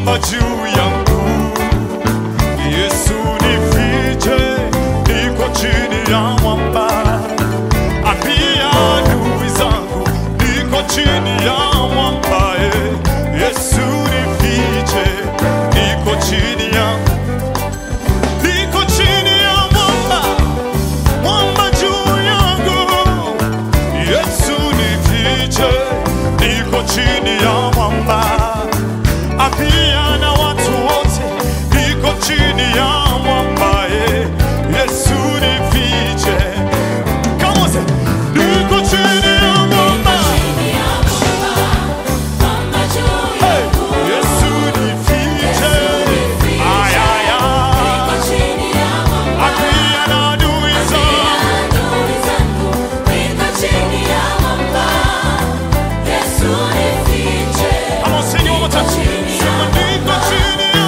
mwamba juu yangu. Yesu nifiche, niko chini ya mwamba. Ambia adui zangu, niko chini ya mwamba. eh. Yesu nifiche, niko chini ya niko chini ya mwamba, mwamba juu yangu. Yesu nifiche, niko chini ya mwamba. Ambia na watu wote, niko chini ya mwamba. eh. Yesu nifiche, Come on, say, niko chini ya mwamba. Hey, Yesu nifiche, ay, ay, ay. Ambia na adui zangu, Come on, sing it one more time. Sema, niko chini ya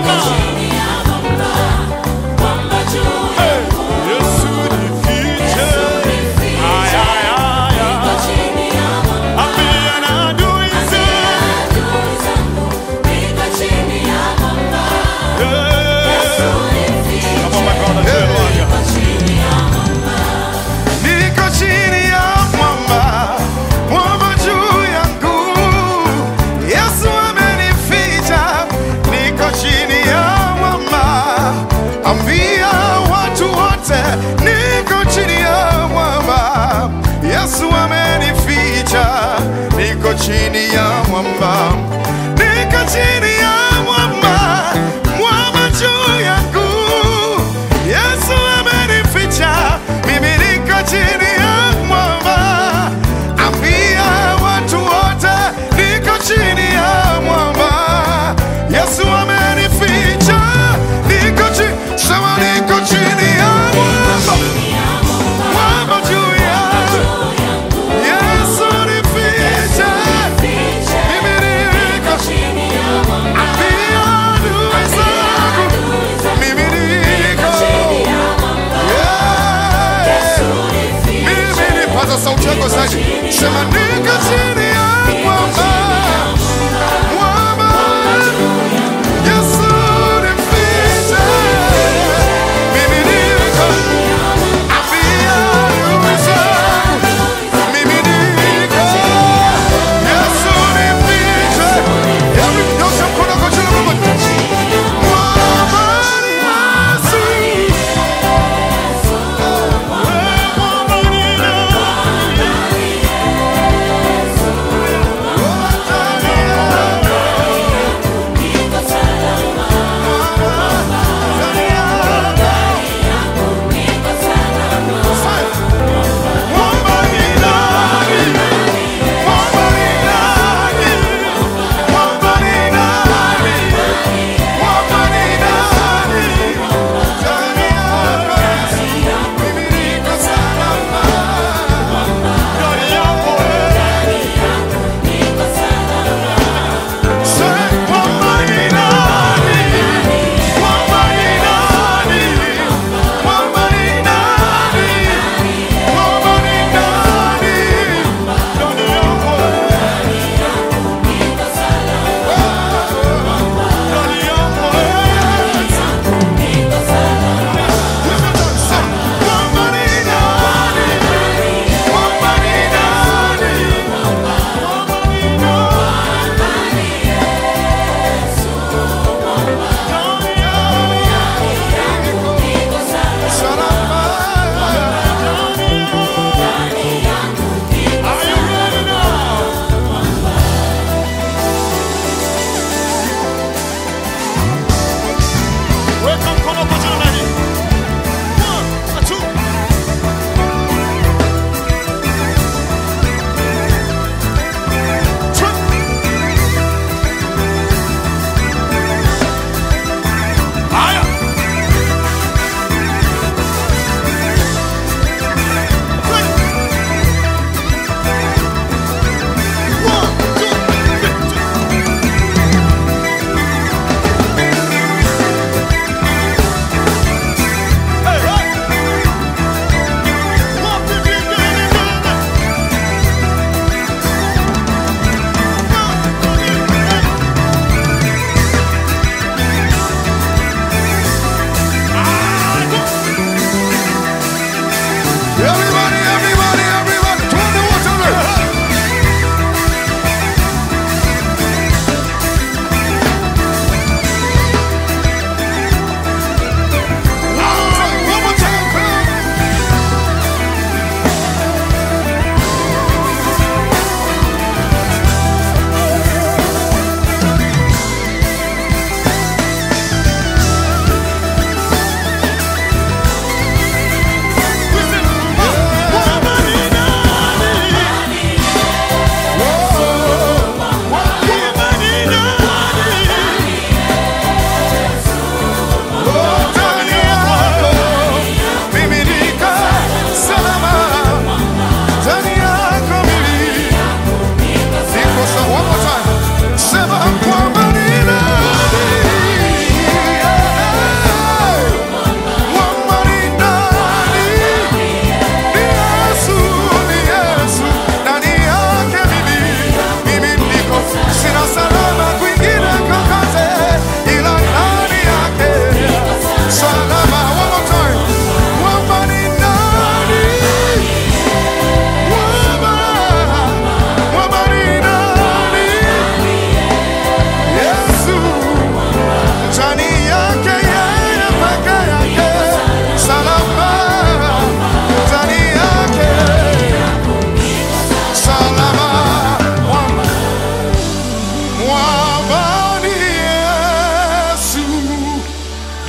mwamba. Hey, Yesu nifiche, ay, ay, ay, ay. Ambia na adui zangu, yeah. Come on, my brother, Jeremiah. Niko chini ya mwamba, mwamba juu yangu. Yesu amenificha, niko chini ya mwamba. Ambia watu wote, niko chini ya mwamba. Yesu amenificha, niko chini ya mwamba. Niko chini ya mwamba, mwamba juu yangu. Yesu amenificha, mimi niko chini ya mwamba. Ambia watu wote, niko chini ya mwamba. Yesu amenificha, niko chini, sema niko chini ya mwamba, mwamba juu yangu. Yesu nificha, mimi niko ambia adui zangu, mimi niko yeah. Mimi nipaza sauti yako sasa, sema niko chini ya mwamba, mwamba. Yesu nifiche, mimi niko ambia adui zangu, mimi niko Yesu nifiche. Hebu nyosha mkono kwa jina la Mungu. Mwamba ni Yesu. Mwamba ni nani?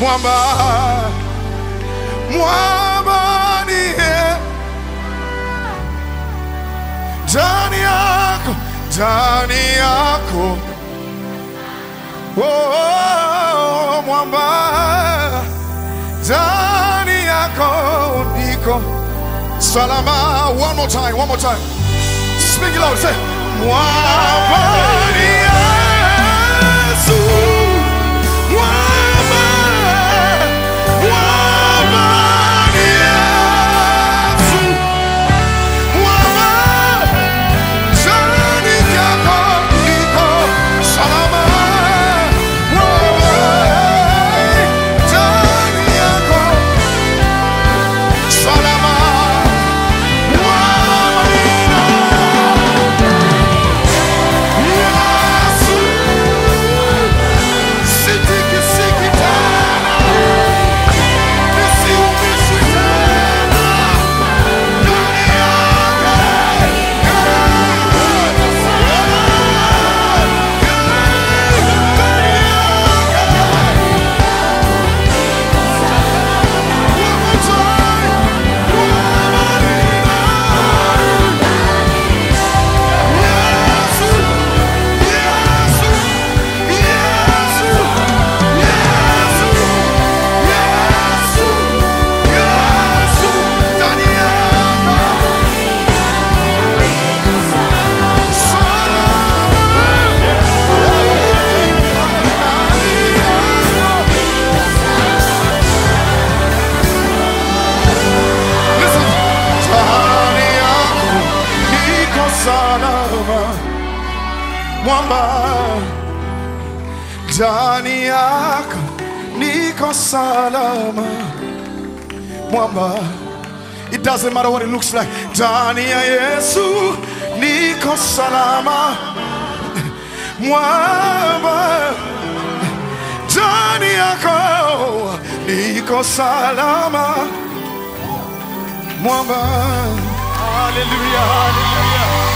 mwamba mwamba ni yeye ndani yako ndani yako oh, oh, oh, mwamba ndani yako niko salama one more time one more time speak it loud say mwamba ni Yesu mwamba mwamba ni Yesu mwamba ndani yako niko salama mwamba ndani yako salama mwamba Yesu sitiki siki tena nisiumizwi tena ndani yako Listen, ndani yako niko salama, mwamba. Ndani yako niko salama, mwamba. It doesn't matter what it looks like. Ndani ya Yesu niko salama, mwamba. Ndani yako niko salama mwamba. Haleluya, haleluya.